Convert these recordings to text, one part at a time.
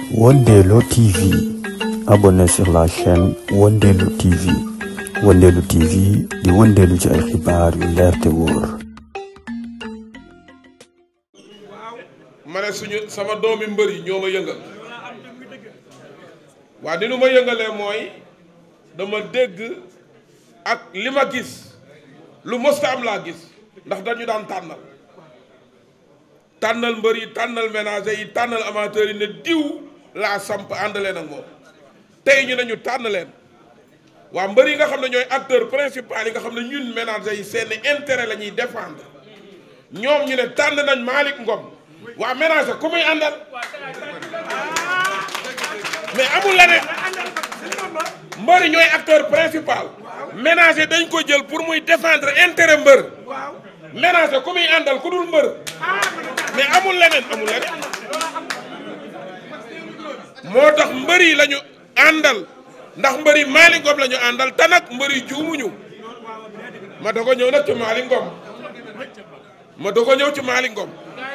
Wondelo TV. Abonnez sur la chaîne Wondelo TV. Wondelo TV di wëndeelu ci ay xibaar yu leer te wóor. ma ne suñu sama doomi mbër yi ñoo ma yëngal waa ni nu ma yëngalee mooy dama dégg ak li ma gis lu mësta am laa gis ndax dañu daan tànnal tànnal mbër yi tànnal ménager yi tànnal amateur yi ne diw laa samp ànd leen ak moom tey ñu ne ñu tànn leen waa mbër yi nga xam ne ñooy acteur principal yi nga xam ne ñun ménager yi seen intérêt la ñuy défendre ñoom ñu ne tànn nañ Malick Ngom waa ménager ku muy àndal mais amul leneen mbër yi ñooy acteur principal ménager dañ ko jël pour muy défendre intérêt mbër ménager ku muy àndal ku dul mbër mais amul leneen amul leneen moo tax mbër yi la ñu àndal ndax mbër yi Malick Ngom la ñu àndal te nag mbër yi juumuñu ma doog a ñëw nag ci Malick Ngom ma doog a ñëw ci Malick Ngom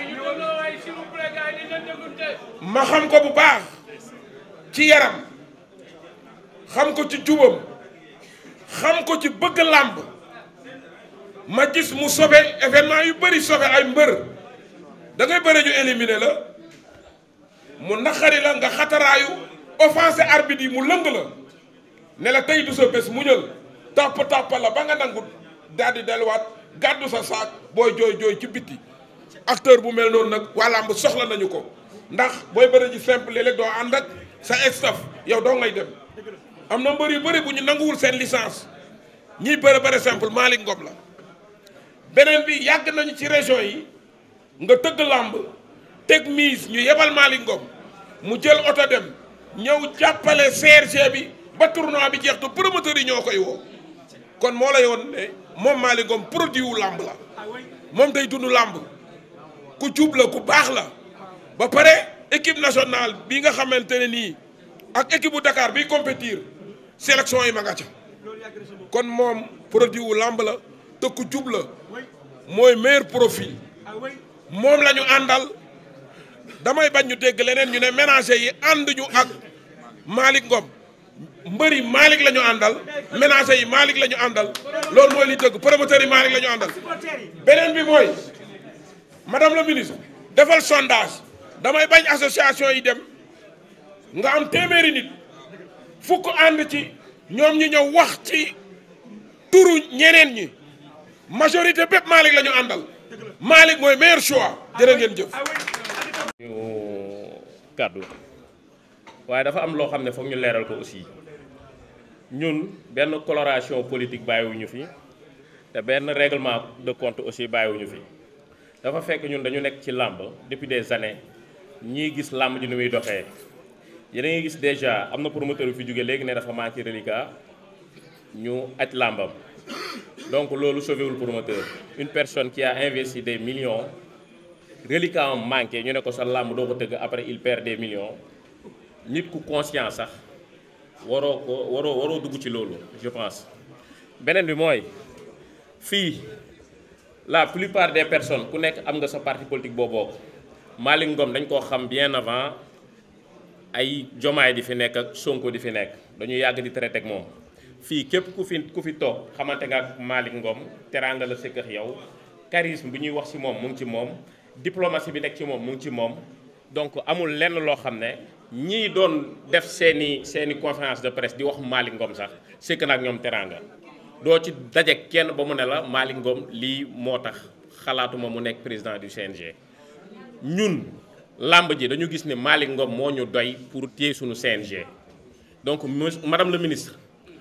ma xam ko bu baax ci yaram xam ko ci jubam xam ko ci bëgg làmb ma gis mu sobe événement yu bëri sobe ay mbër da ngay bëri ñu éliminer la mu naqari la nga xataraayu offensé arbitre yi mu lëng la ne la tey du sa bés mu ñël tàpp tàpp la ba nga nangu daal di delluwaat gàddu sa saak booy jooy jooy ci bitti acteur bu mel noonu nag waa làmb soxla nañu ko ndax booy bëri ji simple léeg-léeg doo ànd ak sa staff yow doo ngay dem am na mbër yu bëri bu ñu nanguwul seen licence ñiy bëri bëri simple Malick Ngom la beneen bi yàgg nañu ci région yi nga tëgg làmb teg mise ñu yebal Malick Ngom mu jël oto dem ñëw jàppale CRG bi ba tournoi bi jeex te promoteur yi ñoo koy woo kon moo lay woon ne moom Malick Ngom produit wu làmb la moom day dund làmb ku jub la ku baax la ba pare équipe nationale bi nga xamante ne nii ak équipe bu Dakar biy compétir sélection yi ma nga ca kon moom produit wu làmb la te ku jub la mooy meilleur profil moom la ñu àndal damay bañ ñu dégg leneen ñu ne ménager yi ànduñu ak Malick Ngom mbëri Malick la ñu àndal ménager yi Malick la ñu àndal loolu mooy li dëgg promoteur yi Malick la ñu àndal beneen bi mooy madame la ministre defal sondage damay bañ association yi dem nga am téeméeri nit fukk ànd ci ñoom ñu ñëw wax ci turu ñeneen ñi majorité bépp Malick la ñu àndal Malick mooy meilleur choix jërë ngeen jëf. ñu kàddu waaye dafa am loo xam ne foog ñu leeral ko aussi ñun benn coloration politique bàyyiwuñu fi te benn règlement de compte aussi bàyyiwuñu fi dafa fekk ñun dañu nekk ci làmb depuis des années ñii gis làmb ji ni muy doxee yéen a ngi gis déjà am na promoteur yu fi jóge léegi ne dafa manqué reliquat ñu aj làmbam donc loolu sauvéwul promoteur une personne qui a investi des millions reliquat am manqué ñu ne ko sa làmb doo ko tëgg après il perd des millions nit ku conscient sax waroo ko waroo waroo dugg ci loolu je pense beneen bi mooy fii la plupart des personnes ku nekk am nga sa parti politique boo bokk Malick Ngom dañ koo xam bien avant ay jomaay di fi nekk ak Sonko di fi nekk dañu yàgg di traité ak moom fii képp ku fi ku fi toog xamante nga ak Malick Ngom teraanga la sëkk ak yow charisme bi ñuy wax ci moom mu ngi ci moom diplomatie bi nekk ci moom mu ngi ci moom donc amul lenn loo xam ne ñii doon def seeni seeni conférence de presse di wax Malick Ngom sax sëkk na ak ñoom teraanga doo ci daje kenn ba mu ne la Malick Ngom lii moo tax xalaatuma mu nekk président du CNG ñun làmb ji dañu gis ne Malick Ngom moo ñu doy pour téye suñu CNG donc madame le ministre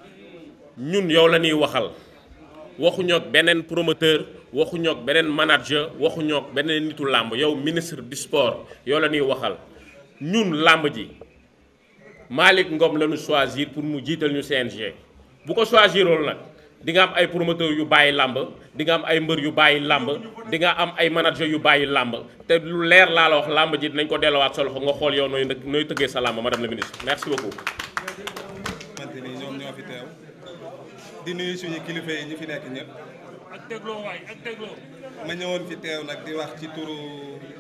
ñun yow la ñuy waxal waxuñoo ak beneen promoteur waxuñoo ak beneen manager waxuñoo ak beneen nitu làmb yow ministre du sport yow la ñuy waxal ñun làmb ji Malick Ngom la ñu choisir pour mu jiital ñu CNG bu ko choisiroon nag di nga am ay promoteur yu bàyyi làmb di nga am ay mbër yu bàyyi làmb di nga am ay manager yu bàyyi làmb te lu leer laa la wax làmb ji dinañ ko delluwaat sa loxo nga xool yow nooy nooy tëggee sa làmb madame la ministre merci beaucoup. xamante ni ñoom ñoo fi teew di nuyu suñu kilifa yi ñu fi nekk ñëpp. ak dégloo waay ak dégloo. ma ñëwoon fi teew nag di wax ci turu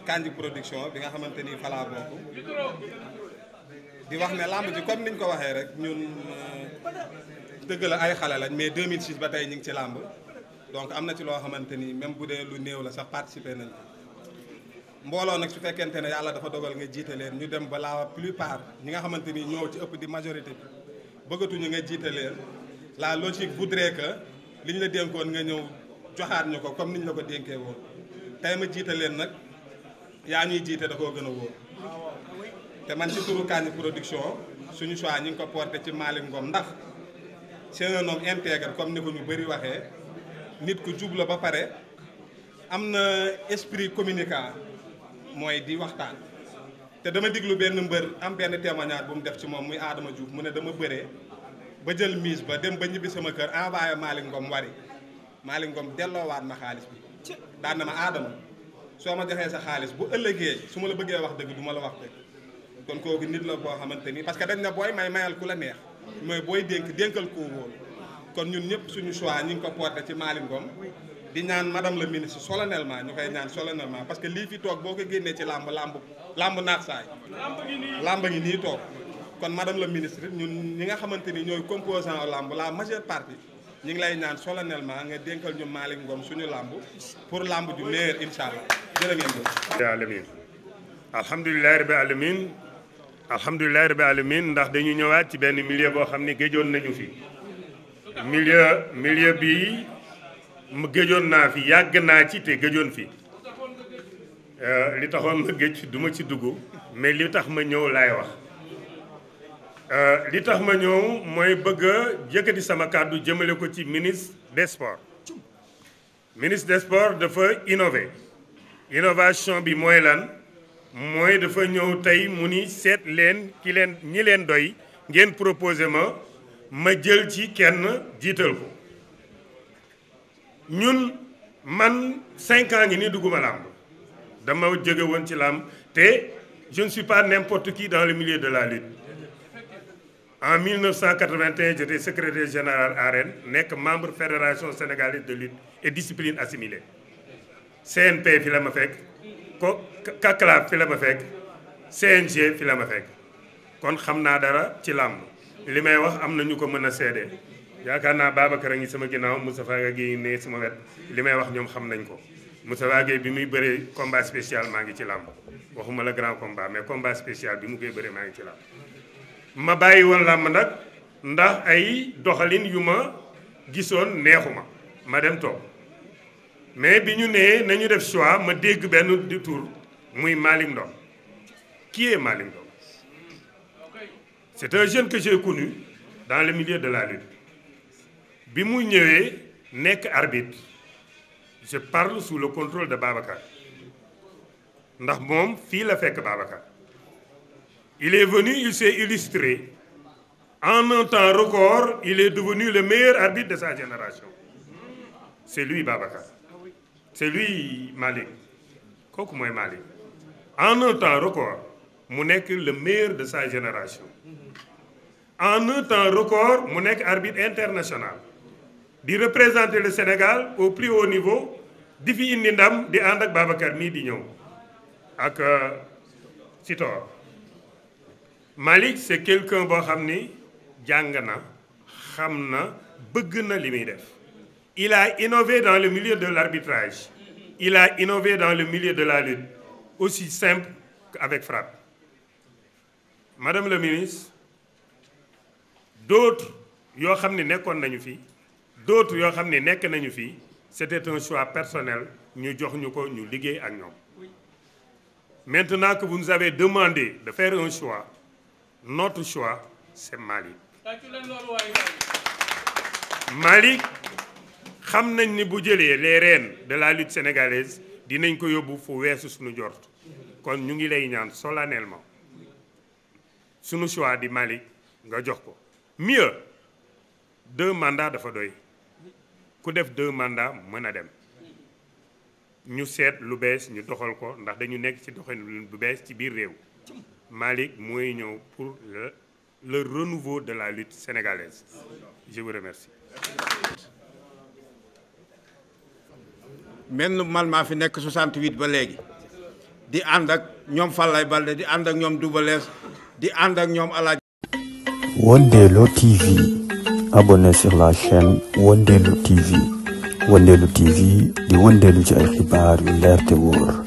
Kandji production bi nga xamante ni falaa bokk di wax ne làmb ji comme niñ ko waxee rek ñun dëgg la ay xale lañ mais 2006 ba tey ñu ngi ci làmb donc am na ci loo xamante ni même bu dee lu néew la sax participer nañ mbooloo nag su fekkente ne yàlla dafa dogal nga jiite leen ñu dem ba la plupart ñi nga xamante ni ñoo ci ëpp di majorité bi bëggatuñu nga jiite leen la logique voudrait que li ñu la dénkoon nga ñëw joxaat ñu ko comme niñ la ko dénkee woon tey ma jiite leen nag yaa ñuy jiite da koo gën a wóor te man ci turu Kandji production suñu choix ñi ngi ko porté ci Malick Ngom ndax c'est un homme intègre comme ni ko ñu bëri waxee nit ku jub la ba pare am na esprit communicant mooy di waxtaan te dama diglu benn mbër am benn témoignage bu mu def ci moom muy Adama Diouf mu ne dama bëree ba jël mise ba dem ba ñibbi sama kër envoyé Malick Ngom wari Malick Ngom delloowaat ma xaalis bi daan na ma Adama soo ma joxee sa xaalis bu ëllëgee su ma la bëggee wax dëgg du ma la wax dëgg kon kooku nit la boo xamante ni parce que dañ na booy may mayal ku la neex mooy booy dénk dénkal koo wóolu kon ñun ñëpp suñu choix ñu ngi ko porté ci Malick Ngom di ñaan madame la ministre solennellement ñu koy ñaan solennellement parce que lii fi toog boo ko génnee ci làmb làmb làmb naat saay làmb ngi nii toog kon madame la ministre ñun ñi nga xamante ni ñooy composant làmb la majeure partie ñu ngi lay ñaan solennellement nga dénkal ñu Malick Ngom suñu làmb pour làmb ju meilleur incha allah jërë ngeen jëf alamin alhamdulilahi rabbi alamin alhamdulilahi rabbi alamin ndax dañu ñëwaat ci benn milieu boo xam ne géjoon nañu fi milieu milieu bi mu géjoon naa fi yàgg naa ci te géjoon fi li taxoon ma géej du ma ci dugg mais li tax ma ñëw laay wax li tax ma ñëw mooy bëgg a yëkkati sama kàddu jëmale ko ci ministre des sports ministre des sports dafa innover innovation bi mooy lan mooy dafa ñëw tey mu ni seet leen ki leen ñi leen doy ngeen proposé ma ma jël ci kenn jiital ko ñun man cinq ans ngi nii dugguma làmb dama jóge woon ci làmb te je ne suis pas n'importe qui dans le milieu de la lutte en 1981 j'étais secrétaire général arène nekk membre fédération sénégalaise de lutte et discipline assimilée CNP fi la ma fekk ko CACLAF fi la ma fekk CNG fi la ma fekk kon xam naa dara ci làmb li may wax am na ñu ko mën a seede yaakaar naa Babacar a ngi sama ginnaaw Moustapha Guèye ne sama wet li may wax ñoom xam nañ ko Moustapha Guèye bi muy bëree combat spécial maa ngi ci làmb waxuma la grand combat mais combat spécial bi mu koy bëree maa ngi ci làmb ma bàyyi woon làmb nag ndax ay doxalin yu ma gisoon neexuma ma dem toog mais bi ñu nee nañu def choix ma dégg benn di tour muy Malick Ndom qui est Malick Ndom c'est un jeune que j'ai connu dans le milieu de la lutte bi mu ñëwee nekk arbitre je parle sous le contrôle de Babacar ndax moom fii la fekk Babacar il est venu il s'est illustré en un temps record il est devenu le meilleur arbitre de sa génération c'est lui Babacar c'est lui Malick kooku mooy Malick en un temps record mu nekk le meilleur de sa génération en un temps record mu nekk arbitre international di représenter le Sénégal au plus haut niveau di fi indi ndam di ànd ak Babacar mii di ñëw ak Sitor Malick c'est quelqu'un boo xam ni jàng na xam na bëgg na li muy def il a innové dans le milieu de l'arbitrage il a innové dans le milieu de la lutte aussi simple qu'avec frappe madame le ministre d'autres yoo xam ne nekkoon nañu fi d'autres yoo xam ne nekk nañu fi c'était un choix personnel ñu jox ñu ko ñu liggéey ak ñoom maintenant que vous nous avez demandé de faire un choix notre choix c'est Malick Malick xam nañ ni bu jëlee les rênes de la lutte sénégalaise dinañ ko yóbbu fu weesu suñu jort kon ñu ngi lay ñaan solennellement suñu choix di Malick nga jox ko mieux deux mandats dafa doy ku def deux mandats mën a dem ñu seet lu bees ñu doxal ko ndax dañu nekk ci doxalin bu bees ci biir réew Malick mooy ñëw pour le le renouveau de la lutte sénégalaise je vous remercie. menn man maa fi nekk 68 ba léegi di ànd ak ñoom Fallay Balde di ànd ak ñoom Double Less di ànd ak ñoom Alaaji Wondelo TV. Abonnez sur la chaîne Wondelo TV. Wondelo TV di wëndeelu ci ay xibaar yu leer te wóor.